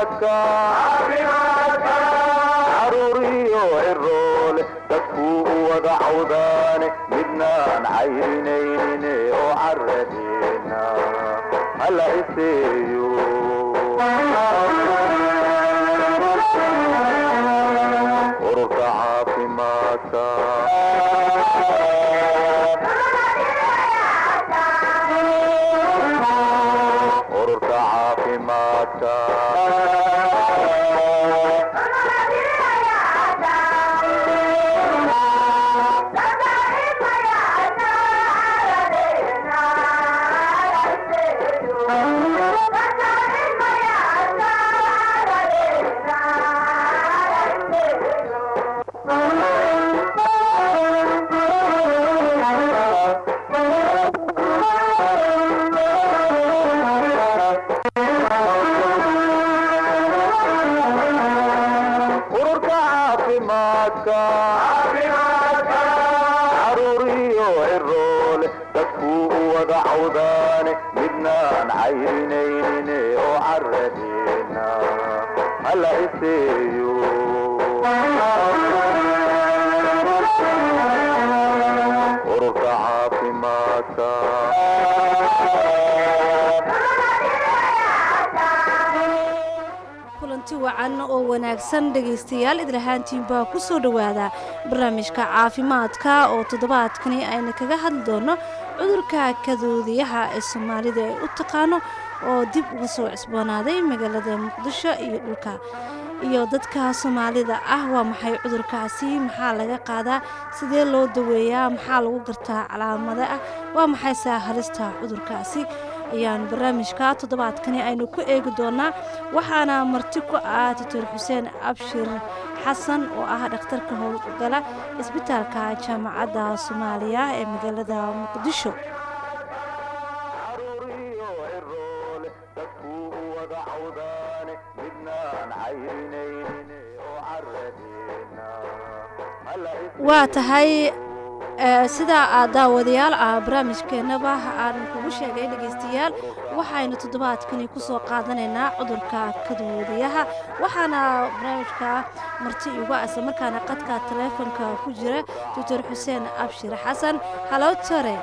caafimaadka caruuriyo ciroole dadkuu u wada cawdaane midnaan cayrinaynin oo caradeena hala iseeyo ururka caafimaadka ururka caafimaadka ururka caafimaadka caruuriyo ciroole dadkuu u wada cawdaane midnaan cayrinaynin oo caradeena hala iseeyo ururka caafimaadka kulanti wacan oo wanaagsan dhegaystayaal idilahaantiinbaa ku soo dhowaada barnaamijka caafimaadka oo toddobaadkani ayna kaga hadli doono cudurka kadoodiyaha ee soomaalida ay u taqaano oo dib uga soo cusboonaaday magaalada muqdisho iyo dhulka iyo dadka soomaalida ah waa maxay cudurkaasi maxaa laga qaadaa sidee loo daweeyaa maxaa lagu gartaa calaamada ah waa maxay saa halista cudurkaasi ayaan barnaamijka toddobaadkani aynu ku eegi doonaa waxaana marti ku ah doctor xuseen abshir xasan oo ah dhakhtarka howlgala isbitaalka jaamacadda soomaaliya ee magaalada muqdisho caruuriyo ciroole dadkuu u wada cawdaane midnaan cayrinaynin oo caradeena hala waa tahay ee, sida aad daawadayaal ah barnaamijkeennaba aan kugu sheegay dhegaystayaal waxaynu toddobaadkani ku soo qaadanaynaa cudurka kadoodiyaha waxaana barnaamijka marti igu isla markaana qadka taleefonka ku jira doctor xuseen abshir xasan halo tore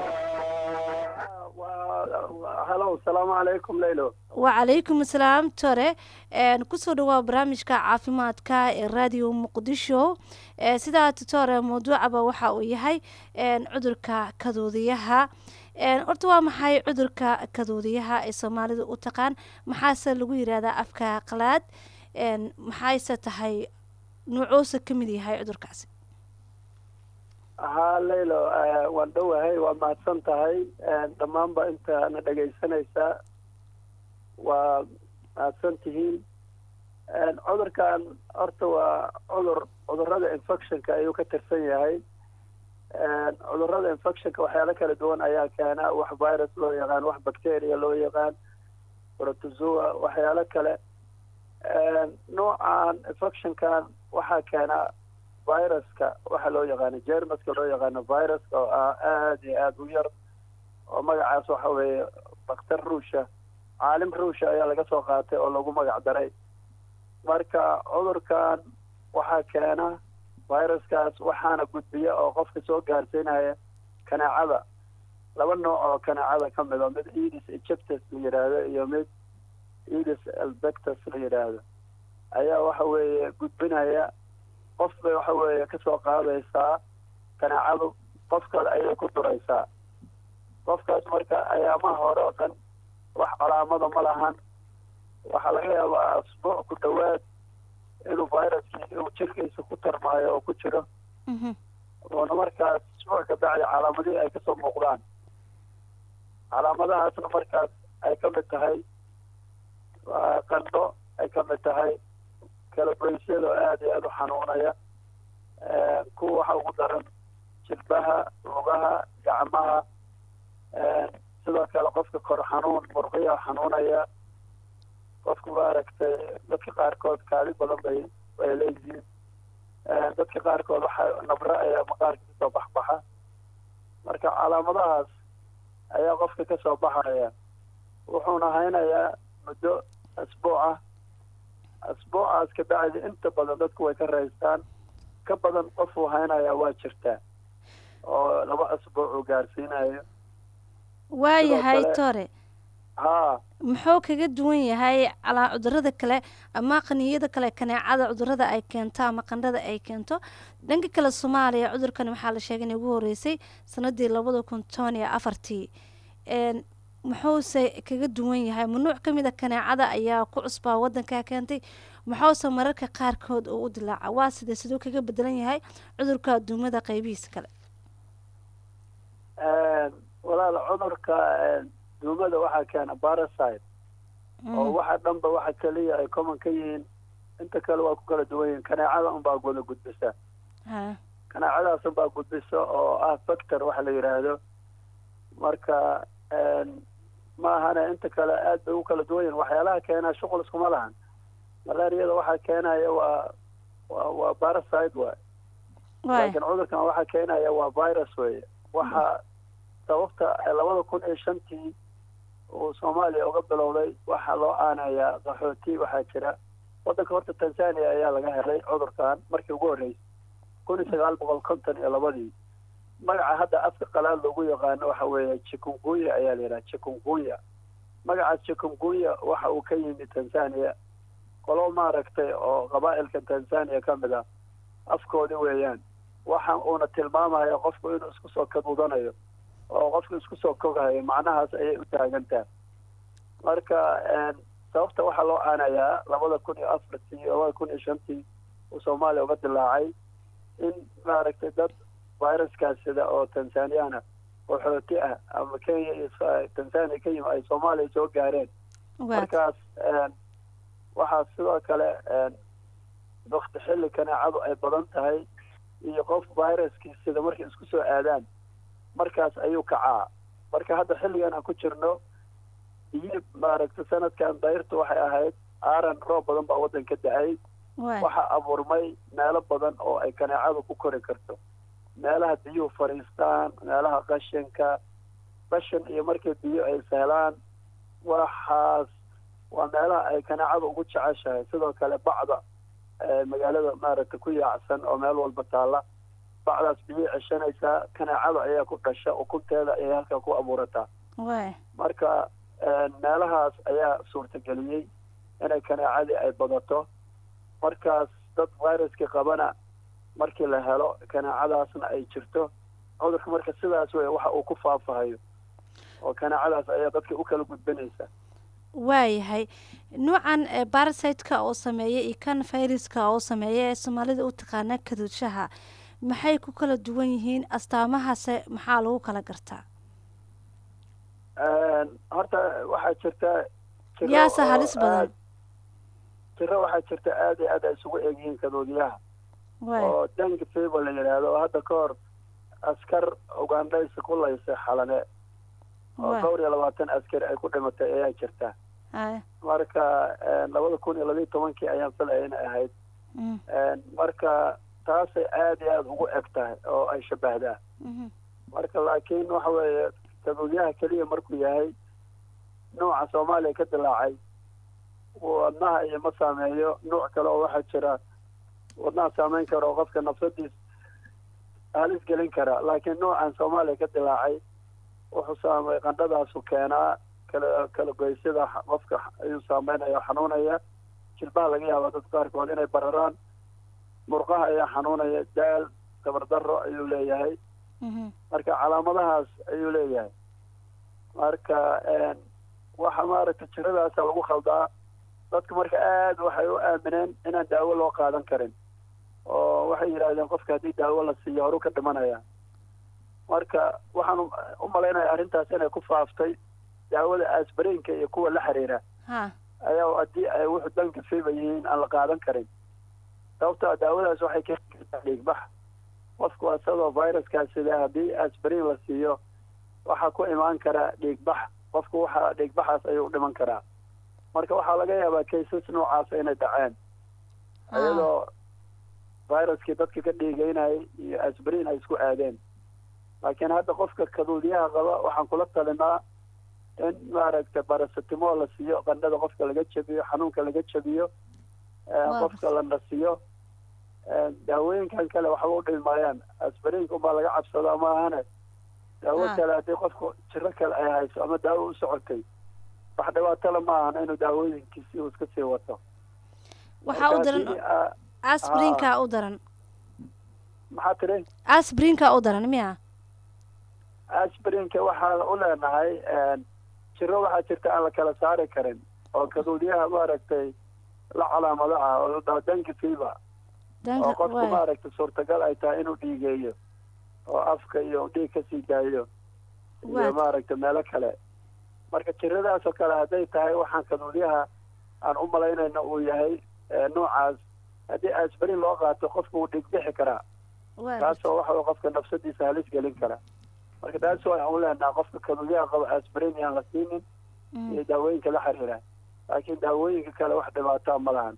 halo asalaamu calaykum leylo wacalaykum asalaam tore een, kusoo dhawaa barnaamijka caafimaadka ee radio muqdisho ee, sidaa tore mawduucaba waxa uu yahay een, cudurka kadoodiyaha een, horta waa maxay cudurka kadoodiyaha ee soomaalida u taqaan maxaase lagu yidhahdaa afka qalaad een, maxayse tahay nuucuusa ka mid yahay cudurkaasi haa leylo eh, waan dhowahay waa mahadsan tahay Eh, dhammaanba inta na dhegaysanaysa waa mahadsan tihiin Eh, cudurkan horta waa cudur cudurada infectionka ayuu ka tirsan yahay Eh, cudurada infectionka waxyaalo kala duwan ayaa keena wax virus loo yaqaan wax bacteria loo yaqaan protozoa waxyaalo kale Eh, noocan infectionkan waxaa keena viruska waxa loo yaqaano jermaska loo yaqaano viruska oo ah aada iyo aada u yar oo magacaas waxa weeye daktar ruusha caalim ruusha ayaa laga soo qaatay oo lagu magac daray marka cudurkan waxaa keena viruskaas waxaana gudbiya oo qofka soo gaarsiinaya kanaacada laba nooc oo kanaacada ka mid a mid edis egyptus la yidhaahdo iyo mid edis albectus la yidhaahdo ayaa waxa weeye gudbinaya qof bay waxa weeye kasoo qaadaysaa kanaacadu qof kale ayay ku duraysaa qofkaas marka ayaamaha hore oo dhan wax calaamada ma lahan waxaa laga yaabaa asbuuc ku dhowaad inuu viruskii uu jirkiisa ku tarmaayo oo ku jiro Mhm. oona markaas asbuuc ka bacdi calaamadihii ay kasoo muuqdaan calaamadahaasna markaas ay ka mid tahay waa qandho ay ka mid tahay kalabraysyada oo aada iyo aada u xanuunaya Eh, kuwa waxa ugu daran jilbaha lugaha gacmaha Eh, sidoo kale qofka kor xanuun murqiya xanuunaya qofku maaragtay dadka qaarkood kaali badan bay bay leeyihiin Eh, dadka qaarkood waxa nabro ayaa maqaarka kasoo baxbaxa marka calaamadahaas ayaa qofka kasoo baxaya wuxuuna haynayaa muddo asbuuc ah asbuucaas ka bacdi inta badan dadku way ka raystaan ka badan qofuu haynayaa waa jirtaa oo laba asbuuc uu gaarsiinayo waayahay kale- tore haa muxuu kaga duwan yahay calaa cudurada kale ama qaniyada kale kaneecada cudurada ay keento ama qandhada ay keento dhanka kale soomaaliya cudurkan waxaa la sheegay in ugu horeysay sanadii labada kun toban iyo afartii Een, muxuuse kaga duwan yahay manuuc ka mid a kaneecada ayaa ku cusbaa wadankaa keentay muxuuse mararka qaarkood uu u dilaaca waa sidee siduu kaga bedelan yahay cudurka aduumada qaybihiisa kale walaal cudurka duumada waxaa keena parasite oo waxa dhanba waxa keliya ay common ka yihiin inta kale waa ku kala duwan yihiin kaneecada unbaa gola gudbisa Ha, kaneecadaas unbaa gudbisa oo ah factor waxa la yidhaahdo marka ma ahana inta kale aad bay ugu kala duwan yihiin waxyaalaha keenaa shuqul iskuma lahan malaariyada waxaa keenaya waa waa waa parasite waay waay laakiin cudurkan waxaa keenaya waa virus weeye waxa sababta labada kun iyo shantii uu soomaaliya uga bilowday waxaa loo aanayaa qaxooti waxaa jira waddanka horta tanzania ayaa laga helay cudurkan markii ugu horreysay kun iyo sagaal boqol konton iyo labadii magaca hadda afka qalaad loogu yaqaano waxa weeye chikungunya ayaa la yidhaha chikungunya magacaas chikungunya waxa uu ka yimi tanzania qolo maaragtay oo qabaa'ilka tanzania ka mid ah afkoodi weeyaan waxa uuna tilmaamaya qofku inuu isku soo kadudanayo oo qofku isku soo kogayo macnahaas ayay u taagantaha marka sababta waxaa loo aanayaa labada kun iyo afartii labada kun iyo shantii uu soomaaliya uga dilaacay in maaragtay dad viruskaas sida oo tanzaniana oo xooti ah ama kenya iyo tanzania ka yimi ay soomaaliya soo gaareen waad markaas waxaa sidoo kale wakti xilli kaneecadu ay badan tahay iyo qof viruskii sida markay isku soo aadaan markaas ayuu kacaa marka hadda xilligan aan ku jirno iyo maaragtay sanadkan dayrtu waxay ahayd aaran roob badan baa waddan ka da-ay waay waxaa abuurmay meelo badan oo ay kaneecadu ku kori karto meelaha biyuhu fadhiistaan meelaha qashinka qashin iyo markay biyo ay sahlaan waxaas waa meelaha ay kaneecadu ugu jeceshahay sidoo kale bacda ee magaalada maaragtay ku yaacsan oo meel walba taalla bacdaas biyay ceshanaysaa kaneecada ayaa ku dhasha ukunteeda ayay halkaa ku abuurataa waay marka meelahaas ayaa suurtageliyey inay kaneecadii ay badato markaas dad viruskii qabana markii la helo kaneecadaasna ay jirto cudurka marka sidaas wey waxa uu ku faafahayo oo kaneecadaas ayaa dadka u kala gudbanaysa waayahay nuucan ee barasiteka oo sameeya iyo kan fayraska oo sameeya ee soomaalida u taqaana kaduudshaha maxay ku kala duwan yihiin astaamahase maxaa lagu kala gartaa horta waxaa jirta jiro yaase oo halis badan aad- jiro waxaa jirta aad iyo aad ay isugu egyihiin kadoodiyaha waay oo dank fever la yidhaahdo oo hadda ka hor askar ugandhaysa ku laysay xalane oo waay dhowr iyo labaatan askari ay ku dhimatay ayaa jirta haya marka labada kun iyo labiiyo tobankii ayaan filaya inay ahayd mm, marka taasay aad iyo aada ugu eg tahay oo ay shabahdaa mhm, marka laakiin waxa weeye kaduudyaha keliya markuu yahay nuuca soomaaliya ka dilaacay wadnaha iyo ma saameeyo nuuc kale oo waxaa jira wadnaha saameyn kara oo qofka nafsadiis halis gelin kara laakiin nuucan soomaaliya ka dilaacay wuxuu saamey qandhadaasu keenaa kala kala goysyada xa- qofka ayuu saameynaya oo xanuunaya jilbaha laga yaaba dadka qaarkood inay bararaan murqaha ayaa xanuunaya daal tabardaro ayuu leeyahay mhm, marka calaamadahaas ayuu leeyahay marka waxa maaragtay jiradaasa lagu khaldaa dadka marka aada waxay u aamineen inaan daawo loo qaadan karin oo waxay yidhaahdeen qofka haddii daawo la siiyo horu ka dhimanaya marka waxaan u- u malaynaya arrintaas inay ku faaftay daawada asbariinka iyo kuwa la xiriira ha ayaa haddii ay wuxuu danka fiiba yihiin aan la qaadan karin sababtoo daawadaas waxay keeni kartaa dhiigbax qofku isagoo viruskaas sida haddii asbariin la siiyo waxaa ku imaan kara dhiigbax qofku waxa dhiigbaxaas ayuu u dhiman karaa marka waxaa laga yaabaa cases noocaas inay dhaceen Ah. iyadoo viruskii dadka ka dhiigeynayay iyo asbariin ay isku aadeen laakiin hadda qofka kaduudyaha qaba waxaan kula talinaa in maaragtay baracetamol la siiyo qandhada qofka laga jabiyo xanuunka laga jabiyo Waa qofka la nasiyo daawooyinkan kale waxba u dhilmaayaan asbariinka unbaa laga cabsadaa maahane daawo Ah. kale haddii qofku jiro kale ay hayso ama daawo u socotay wax dhibaatole ma ahan inuu daawooyinkiisi uu iska sii wato waxaa u Marka daran haddii, ah, asbrinka u daran maxaa tiri asbrinka u daran miya asbrinka waxaan u leenahay jiro waxaa jirta aan la kala saari karin oo kaduudyaha maaragtay la calaamado ah oo la dhaho danki fiba oo danka qofku waay maaragtay suurtagal ay tahay inuu dhiigeeyo oo afka iyo dhiig kasii daayo iyo Waad. maaragtay meelo kale marka jiradaas oo kale hadday tahay waxaan kaduudyaha aan u malaynayna uu yahay eh, noocaas haddii asbarin loo qaato qofku wuu dhiigbixi karaa waay taasoo waxa uu qofka nafsadiisa halis gelin kara marka taas waan u leenaha qofka kaduudyaha qaba asbarin yaan la siinin Mm. iyo daawooyinka la xiriira laakiin daawooyinka kale wax dhibaataa ma lahan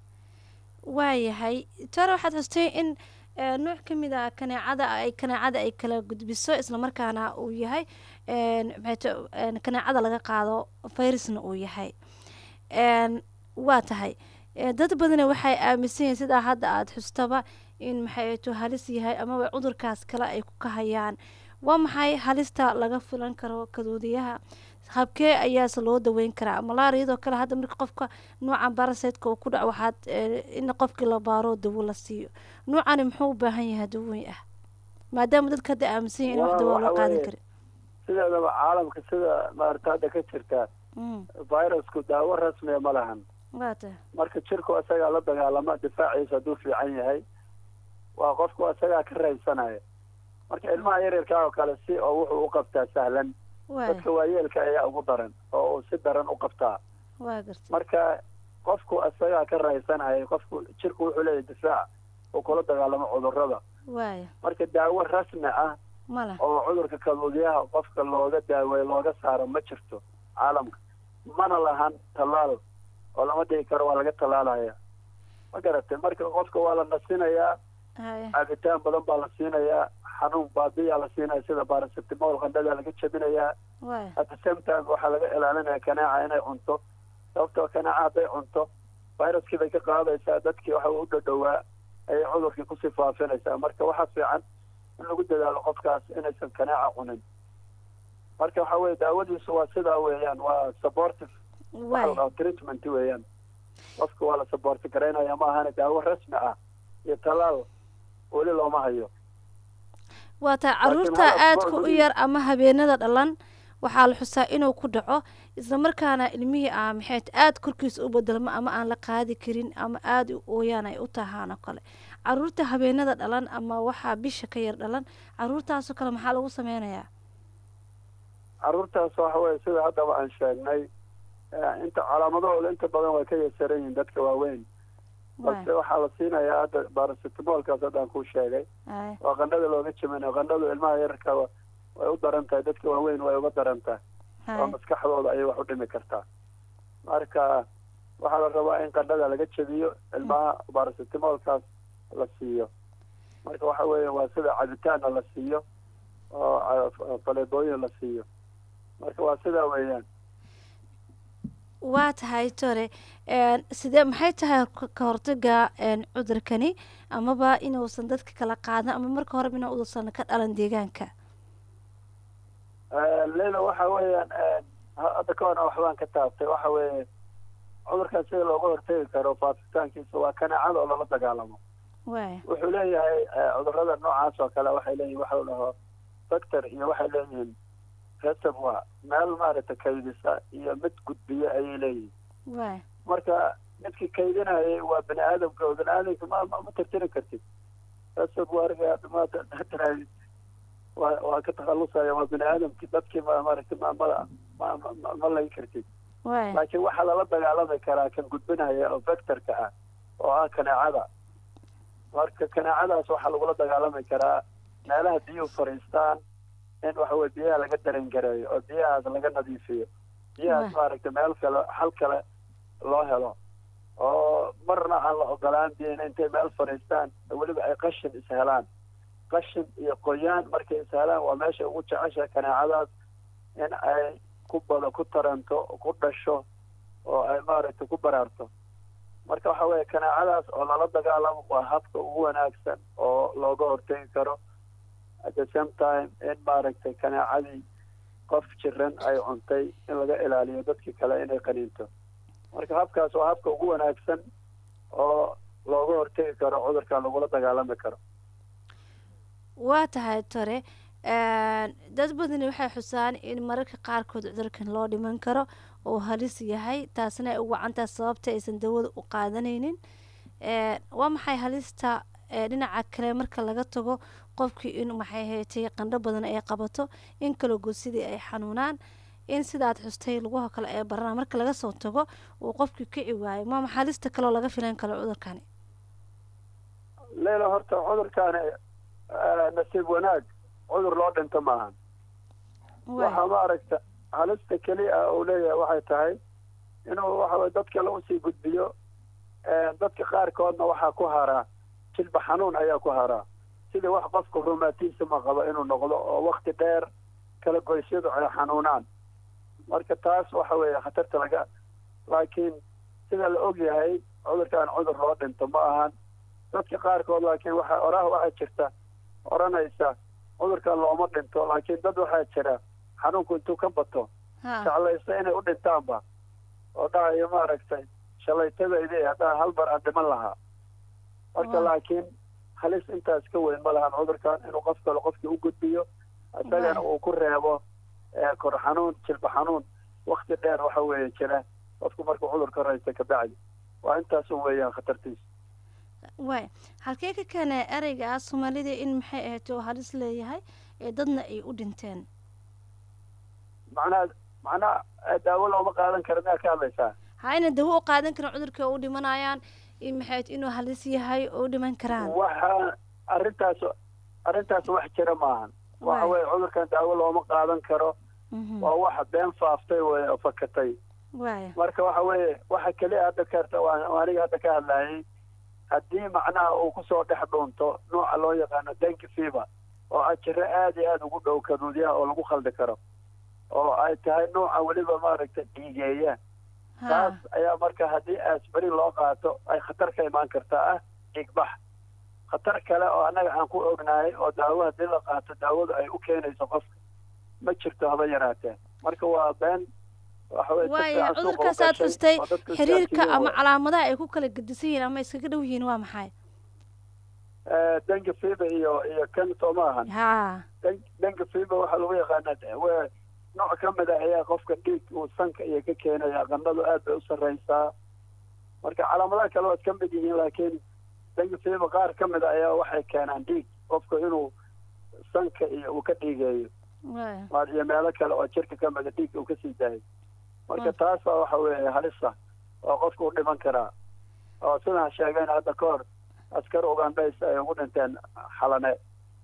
waayahay tore waxaad xustay in eh, nooc ka mid ah kaneecada ay kaneecada ay kala gudbiso islamarkaana uu yahay een, maxay ta- een, kaneecada laga qaado fayrasna uu yahay een, waa tahay Eh, dad badana waxay aaminsan yihiin sidaa hadda aada xustaba in maxay to halis yahay amaba cudurkaas kale ay ku kahayaan waa maxay halista laga filan karo kaduudiyaha habkee ayaase loo daweyn karaa malaariyadoo kale hadda marka qofka noocan baraseydka uu ku dhaco waxaad eh, in qofkii la baaro dawo la siiyo noocani muxuu u baahan yahay dawoyn ah maadaama dadka hadda aaminsan yihin in wax Waa- dawo loo waxa qaadan weeye- karin sideedaba caalamka sida maarata hadda ka jirta Mm, virusku daawo rasmiya ma lahan waa tahay marka jirku isagaa la dagaalama difaaciisa hadduu fiican yahay waa qofku isagaa ka raysanaya marka ilmaha yaryarkaa oo kale si oo wuxuu u qabtaa sahlan waaya dadka waayeelka ayaa ugu daran oo uu si daran u qabtaa waa gartay marka qofku isagaa ka raysanaya qofku jirku wuxuu leeyahay difaac uu kula dagaalamo cudurrada waaya marka daawo rasmi ah mala oo cudurka kaduudyaha qofka looga daaweeyo looga saaro ma jirto caalamka mana lahan tallaal oo lama dhihi karo waa laga tallaalaya ma garatay marka qofka waa la nasinayaa haya cabitaan badan baa la siinayaa xanuun baabiyaa la siinaya sida baracetamol qandhadaa laga jabinayaa waaya at the same time waxaa laga ilaalinaya kanaaca inay cunto sababtoo kanaaca hadday cunto viruskii bay ka qaadaysaa dadkii waxa u dhadhowaa ayay cudurkii kusii faafinaysaa marka waxaa fiican in lagu dadaalo qofkaas inaysan kanaaca cunin marka waxa weye daawadiisu waa sidaa weeyaan waa supportive waxa la waaya dhaho treatment weeyaan qofka waa la support garaynaya ma ahane daawo rasmi ah iyo talaal weli looma hayo waa tahay Laakiin caruurta hal aadka asbuuc u yar ama habeenada dhalan waxaa la xusaa inuu ku dhaco islamarkaana ilmihii ah maxay ta- aad korkiisa u bedelmo ama aan la qaadi karin ama aada u ooyaan ay u tahaan oo kale caruurta habeenada dhalan ama waxaa bisha ka yar dhalan caruurtaasoo kale maxaa lagu sameynayaa caruurtaas waxa weye sida haddaba aan sheegnay eh, inta calaamadahooda inta badan way ka yasaran yihiin dadka waaweyn balse waay waxaa la siinayaa hadda baracetamolkaas haddaan kuu sheegay ay waa qandhada looga jebinayo qandhadu ilmaha yararka wa- way u daran tahay dadka waaweyn way uga daran tahay oo hay maskaxdooda ayay wax u dhimi kartaa marka waxaa la rabaa in qandhada laga jebiyo ilmaha baracetamolkaas la siiyo marka waxa weeye waa sida cabitaanna la siiyo oo ca- faleebooyin la siiyo marka waa sidaa weeyaan waa tahay tore een, sidee maxay tahay ka- ka hortaga een, cudurkani amaba inuusan dadka kala qaadan ama marka horeba inuusan ka dhalan deegaanka leila waxa weeyaan ha- hadda ka horna waxbaan ka taabtay waxa weeye cudurkan sida looga hortegi karo faafitaankiisa waa kanaacada oo lala dagaalamo waaya wuxuu leeyahay eh, cudurrada noocaas oo kale waxay leeyihin waxa la dhaho factor iyo waxay leeyihiin reservoir meel maaragtay kaydisa iyo mid gudbiya ayay leeyihin waaya marka midkii kaydinayay waa bani aadamka oo bani aadamka ma ma ma tirtiri kartid reservoirga maanta tiraahdi waa waa ka takhalusaya waa bani aadamkii dadkii ma maaragtay ma ma ma ma- ma ma lagi kartid waaya laakiin waxaa lala dagaalami karaa kan gudbinaya oo vectorka ah oo ah kaneecada marka kaneecadaas waxaa lagula dagaalami karaa meelaha biyuhu fariistaan in waxa weye biyaha laga darangareeyo oo biyahaas laga nadiifiyo biyahaas Wah. maaragtay meel kale hal kale loo helo oo marna aan la ogolaan biyin intay meel fariistaan weliba ay qashin is helaan qashin iyo qoyaan markay is helaan waa meesha ugu jecesha kaneecadaas in ay ku bado ku taranto ku dhasho oo ay maaragtay ku baraarto marka waxa weeye kanaacadaas oo lala dagaalamo waa habka ugu wanaagsan oo looga hortegi karo at the same time in maaragtay kanaacadii qof jiran ay cuntay in laga ilaaliyo dadkii kale inay qaniinto marka habkaas waa habka ugu wanaagsan oo looga hortegi karo cudurka lagula dagaalami karo waa tahay tore dad badani waxay xusaan in mararka qaarkood cudurkan loo dhiman karo oo halis yahay taasna ay u wacantaa sababta aysan dawada u qaadanaynin waa maxay halista dhinaca kale marka laga tago qofkii in maxay haytay qandho badan ay qabato in kaloo gosidii ay xanuunaan in sidaad xustay laguha kale ee barana marka laga soo tago uu qofkii kici waayo ma maxaa halista kaloo laga filan karo cudurkani leila horta cudurkaani nasiib wanaag cudur loo dhinto maahan waxa maaragta halista keliya ah uu leeyahay waxay tahay inuu waxaweye dadka lagu sii gudbiyo dadka qaarkoodna waxaa ku haraa jilba xanuun ayaa ku haraa sidii wax qofka rumatisma qaba inuu noqdo oo wakti dheer kala goysyadu ay xanuunaan marka taas waxa weeye khatarta laga laakiin sida la og yahay cudurkaan cudur loo dhinto ma ahan dadka qaarkood laakiin waxa oraha waxaa jirta odhanaysa cudurkan looma dhinto laakiin dad waxaa jira xanuunku intuu ka bato jeclaysta inay u dhintaanba oo dhahayo maaragtay shalaytadaydi haddaan hal bar aan dhiman lahaa marka laakiin halis intaas ka weyn ma lahan cudurkan inuu qof kale qofkii u gudbiyo isagana uu ku reebo kor xanuun jilba xanuun wakti dheer waxa weeye jira qofku markuu cudurka raysta kabacdi waa intaas un weeyaan khatartiisa waay halkee ka keenay ereyga soomaalida in maxay ahayd oo halis leeyahay ee dadna ay u dhinteen macnaha macnaha daawo looma qaadan karo miyaa ka hadlaysaa ha ina dawo u qaadan karin cudurka u dhimanayaan in maxay inuu halis yahay oo u dhiman karaan waxa arrintaas arrintaas wax jira maahan waxa weye cudurkan daawo looma qaadan karo waa wax been faaftay wey oo fakatay waaya marka waxa weeye waxa keliya hadda karta waa aniga hadda ka hadlayay haddii macnaha uu kusoo dhex dhuunto nooca loo yaqaano denki fever oo ah jiro aada iyo aada ugu dhow kaduudyaha oo lagu khaldi karo oo ay tahay nooca weliba maaragtay dhiigeeya taas ayaa marka haddii asbari loo qaato ay khatar ka imaan kartaa ah dhiigbax khatar kale oo annaga aan ku ognahay oo daawo haddii la qaato daawadu ay u keenayso qofka ma jirto haba yaraatee marka waa been waaya cudurkaas aad xustay xiriirka ama calaamadaha ay ku kala gedisan yihiin ama iskaga dhow yihiin waa maxay denga fiba iyo iyo kan soo ma ahan ha denga fiba waxaa lagu yaqaanaa w nooc ka mid a ayaa qofka dhiig uu sanka iyo ka keenaya qandhadu aad bay u sarreysaa marka calaamadaha kale waad ka mid yihiin laakiin denga fiba qaar ka mid a ayaa waxay keenaan dhiig qofka inuu sanka iyo uu ka dhiigeeyo iyo meelo kale oo jirka ka mida dhiig uu kasii daayo marka taas baa waxa weeye halisa oo qofka u dhiman karaa oo sidaan sheegayn hadda ka hor askar ugandhays ay ugu dhinteen xalane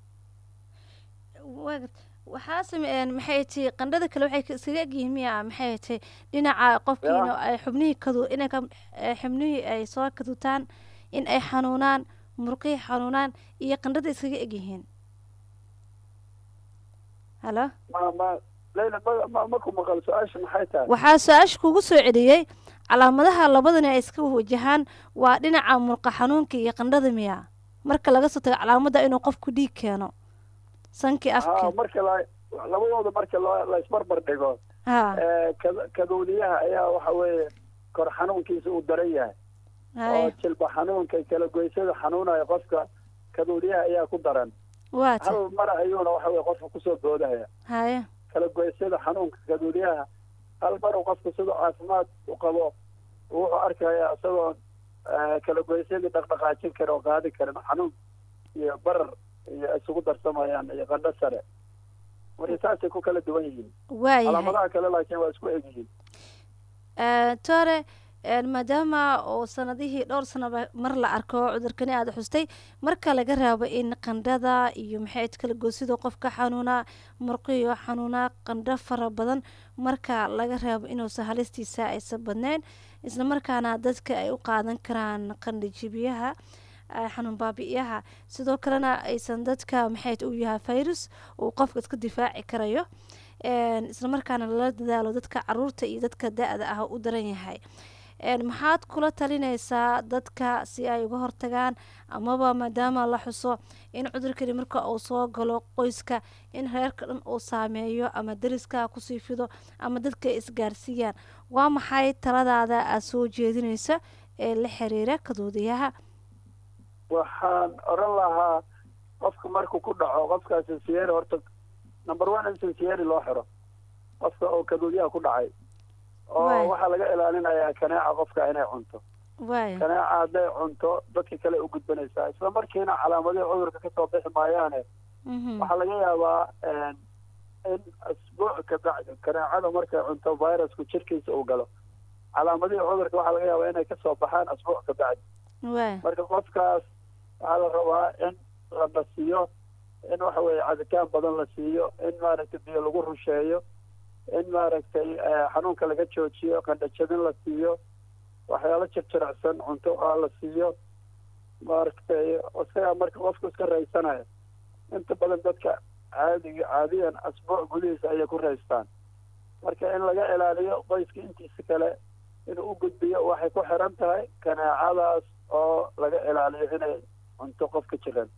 waxaa sameeyeen maxay ti qandhada kale waxay iskaga egyihiin miya maxay ti dhinaca qofkiina ay xubnihii kadu inay xubnihii ay soo kadutaan in ay xanuunaan murqihii xanuunaan iyo qandhada iskaga egyihiin halo ma ma leyla ma ma ku maqal su-aasha maxay tahay waxaa su-aasha kugu soo celiyey calaamadaha labadani ay iska wajahaan waa dhinaca murqa xanuunka iyo qandhada miya marka laga soo tago calaamadda inuu qofku dhiig keeno sankii afki marka la labadooda marka loo laisbarbar dhigo kaduudiyaha ayaa waxa weeye kor xanuunkiisa uu daran yahay oo jilba xanuunka kala goysada xanuunaya qofka kaduudiyaha ayaa ku daran waata hal mar ayuuna waxa weye qofka kusoo boodahaya haya kala goysada xanuunka kaduudiyaha hal mar uu qofka sidoo caafimaad u qabo wuxuu arkaya isagoo kala goysadii dhaqdhaqaajin kara oo qaadi karin xanuun iyo barar iyo isugu darsamayaan iyo qandho sare marka saasay ku kala duwan yihiin waayahay calaamadaha kale laakiin waa isku eg yihiin tore maadaama oo sanadihii dhowr sanaba mar la arko cudurkani aada xustay marka laga raabo in qandhada iyo maxay kala goosida qofka xanuunaa murqiyo xanuunaa qandho fara badan marka laga raabo inuusan halistiisa aysan badneyn isla markaana dadka ay u qaadan karaan qandho jibiyaha xanuun baabi'iyaha sidoo kalena aysan dadka maxay u yahay virus uu qofka iska difaaci karayo isla markaana lala dadaalo dadka caruurta iyo dadka da-da ah u daran yahay een, maxaad kula talinaysaa dadka si ay uga hortagaan amaba maadaama la xuso in cudurkani marka uu soo galo qoyska in reerka dhan uu saameeyo ama deriska kusii fido ama dadka ay isgaarsiiyaan waa maxay taladaada aada soo jeedinaysa ee la xiriira kaduudiyaha waxaan oran lahaa qofka markuu ku dhaco qofka sinsiyeeri horta number one in sinsiyeeri loo xiro qofka oo kaduudyaha ku dhacay Waay. oo waxaa laga ilaalinayaa kaneeca qofka inay cunto waaya kaneeca hadday cunto dadka kale u gudbanaysaa isla markiina calaamadihii cudurka kasoo bixi maayaane mhm, waxaa laga yaabaa in asbuuc ka bacdi kaneecada markay cunto virusku jirkiisa uu galo calaamadihii cudurka waxaa laga yaabaa inay kasoo baxaan asbuuc ka bacdi waaya marka qofkaas waxaa la rabaa in la nasiyo in waxa weeye cabitaan badan la siiyo in maaragtay biyo lagu rusheeyo in maaragtay eh, xanuunka laga joojiyo qandhajabin la siiyo waxyaalo jirjiracsan cunto ah la siiyo maaragtay isagaa marka qofku iska raysanayo inta badan dadka caadiga caadiyan asbuuc gudihiisa ayay ku raystaan marka in laga ilaaliyo qoyska intiisa kale inuu u gudbiyo waxay ku xiran tahay kaneecadaas oo laga ilaaliyo inay cunto qofka jiran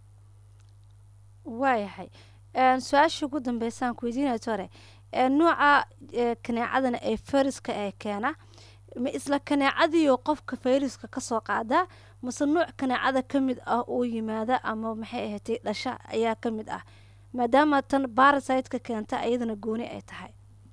waayahay Een, su-aasha ugu dambeysaan ku weydiinaya tore Een, nooca ee, kaneecadana ee fayraska ee keena ma isla kaneecadiioo qofka fayraska kasoo qaada mase nooc kaneecada ka mid ah oo yimaada ama maxay ahaatay dhasha ayaa ka mid ah maadaama tan barasiteka keenta iyadana gooni ay tahay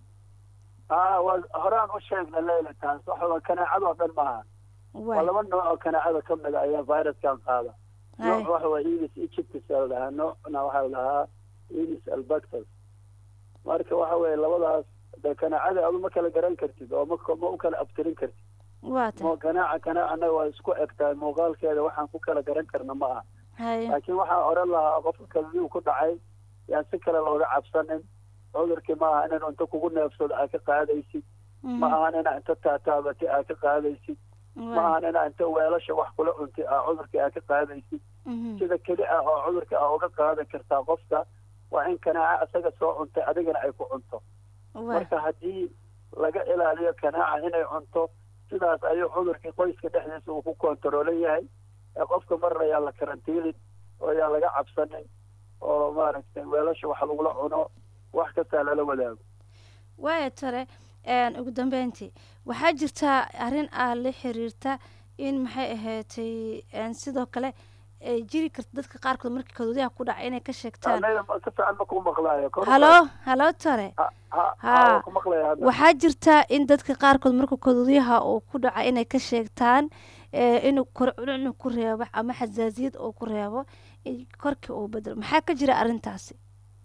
a waa horaan u sheegna leyla taas waxaa kaneecadoo dhan maaha waa waay laba nooc oo kaneecada ka mid a ayaa viruskan qaada hay nooc waxa waa edis egyptis la dhahaa noocna waxaa la dhahaa edis albactus marka waxa weeye labadaas de kaneecada adu ma kala garan kartid oo ma ma u kala abtirin kartid waa ta mo kanaaca kanaaca annaga waa isku eg tahay muuqaalkeeda waxaan ku kala garan karna ma aha hay laakiin waxaa oran lahaa qofka kaladiu ku dhacay yaan si kale looga cabsanin cudurkii ma aha inan inta kugu neefsado aa ka qaadaysid ma ahan inaa inta taataabatay aa ka qaadaysid ma ahan inaa inta weelasha wax kula cuntay aa cudurkii aa ka qaadaysid sida keli ah oo cudurka aa uga qaadan kartaa qofka waa in kanaaca isaga soo cuntay adigana ay ku cunto marka haddii laga ilaaliyo kanaaca inay cunto sidaas ayuu cudurkii qoyska dhexdiisa uu ku kontaroolan yahay ee qofka marna yaa la karantiilin oo yaa laga cabsanin oo maaragtay weelasha wax lagula cuno wax kastaa lala wadaago waaya tore een, ugu dambeyntii waxaa jirtaa arrin aa la xiriirta in maxay ahaatay een, sidoo kale ay jiri karta dadka qaarkood markii kaduudiyaha ku dhaca inay ka sheegtaan annaga ma- si fiican ma ku maqlaayo kor u halo qaad. halo tore ha ha Ha. ha waan ku maqlaya hadda waxaa jirtaa in dadka qaarkood markuu kaduudiyaha uu ku dhaca inay ka sheegtaan ee, inuu kor cunucnug ku reebo ama xasaasiyad uu ku reebo in korkii uu bedelo maxaa ka jira arrintaasi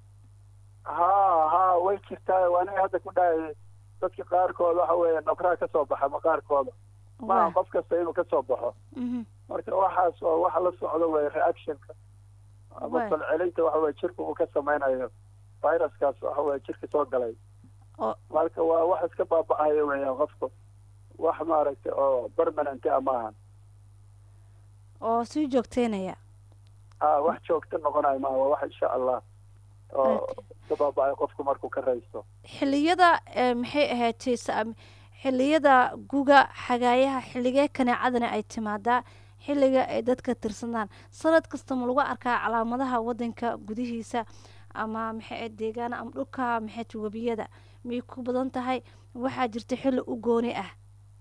ha ha way jirtaa aniga hadda ku dhahay dadka qaarkood waxa weeye nabraa kasoo baxa maqaarkooda maaha Waa. qof kasta inuu kasoo baxo Mhm. marka waxaas oo waxa la socdo wey reactionka ama Waay. falcelinta waxa weye jirka uu ka samaynayo viruskaas waxa weye jirka soo galay oo marka waa wax iska baaba'ayo weeyaan qofku wax maaragtay oo permanent ah maahan oo sii joogteynaya ha wax joogto noqonayo maaha waa wax insha allah oo iska baaba'ayo qofku markuu ka raysto xilliyada ee, maxay ahaatay sa- xilliyada guga xagaayaha xilligee kaneecadana ay timaadaa xilliga ay dadka tirsadaan sanad kasta ma lagu arkaa calaamadaha wadanka gudihiisa ama maxay ahayd deegaana ama dhulka maxay tahay webiyada miyay ku badan tahay waxaa jirta xilli u gooni ah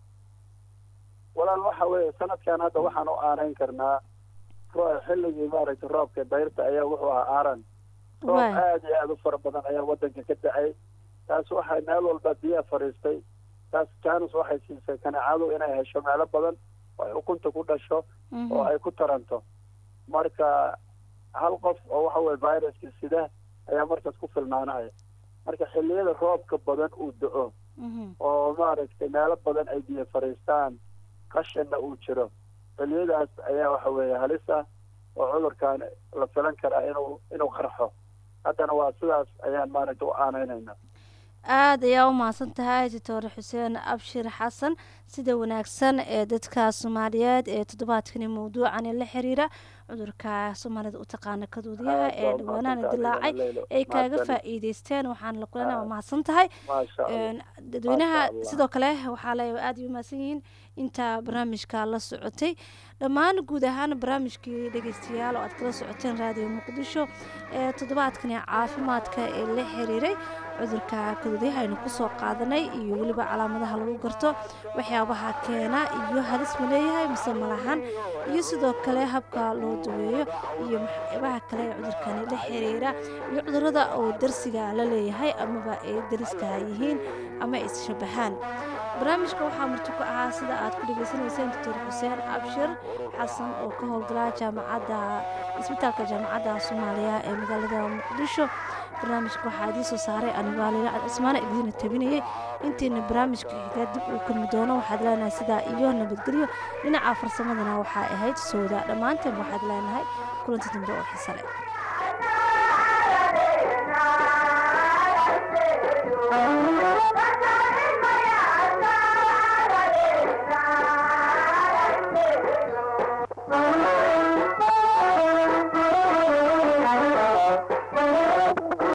walaal waxa weeye sanadkan hadda waxaan u aanayn karnaa ro- xilligii maaragtay roobka dayrta ayaa wuxuu ahaa aaran roob Waay. aad iyo aad u fara badan ayaa wadanka ka da-ay taas waxay meel walba biyaha fadhiistay taas janus waxay siisay kaneecadu inay hesho meelo badan oo ay ukunta ku dhasho Mhm. oo ay ku taranto marka hal qof oo waxa weye viruska sida ayaa markaas ku filnaanaya marka xilliyada roobka badan uu do-o Mhm. oo maaragtay meelo badan ay biyo fadhiistaan qashinna uu jiro xilliyadaas ayaa waxa weeye halis ah oo cudurkan la filan karaa inuu inuu qarxo haddana waa sidaas ayaan maaragtay u aanaynayna aada ayaa u mahadsan tahay doctor xuseen abshir xasan sida wanaagsan ee dadka soomaaliyeed ee toddobaadkani mawduucani la xiriira cudurka soomaalida u taqaana kaduudiyaha Aad ee waa dhawaanaana mahadsantahay, dilaacay Leylo. ay kaaga Mahadsanid. faa'iideysteen waxaan la kulana waa mahadsan tahay maasha allah Een, dadweynaha Maasha Allah. sidoo kale waxaa le aad ay u mahadsan yihiin inta barnaamijka la socotay dhammaan guud ahaan barnaamijkii dhegeystayaal oo aad kala socoteen raadiyo muqdisho ee toddobaadkani caafimaadka ee la xiriiray cudurka kaduudyaha aynu kusoo qaadanay iyo weliba calaamadaha lagu garto waxyaabaha keena iyo halis ma leeyahay mise malahan iyo sidoo kale habka loo daweeyo iyo waxyaabaha kale ee cudurkani la xiriira iyo cudurada oo darsiga la leeyahay amaba ay dariska yihiin ama ay is-shabahaan barnaamijka waxaa marti ku ahaa sida aad ku dhegeysanayseen doctor xuseen abshir xasan oo ka howlgala jaamacadda isbitaalka jaamacadda soomaaliya ee magaalada muqdisho barnaamijka waxaa idiin soo saaray anigoo lila cismaana idiina tabinayay intiina barnaamijka xiga dib uu kulmi doono waxaad leenahay sidaa iyo nabadgelyo dhinaca farsamadana waxaa ahayd sooda dhammaanteen waxaad leenahay kulanti dambe oo xiise leh